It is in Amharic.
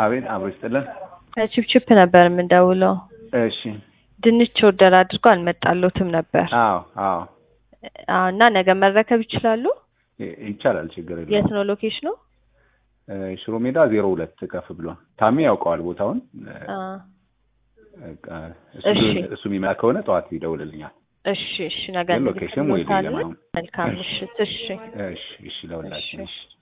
አቤት አብሮ ይስጥልን። ቺፕቺፕ ነበር የምንደውለው። እሺ ድንች ኦርደር አድርጎ አልመጣሎትም ነበር። አዎ አዎ አዎ፣ እና ነገ መረከብ ይችላሉ? ይ- ይቻላል፣ ችግር የት የለውም። ነው ሎኬሽኑ? እ፣ ሽሮ ሜዳ ዜሮ ሁለት ከፍ ብሎ ታሜ ያውቀዋል ቦታውን። እ፣ አ፣ በቃ እሱ እሺ። እሱ የሚመጣ ከሆነ ጠዋት ይደውልልኛል። እሺ እሺ፣ ነገ ግን ሎኬሽን ወይ ሌላ እንልክልዎታለን። ነው። መልካም እሺ። ምሽት። እሺ እሺ እሺ፣ ለሁላችን እሺ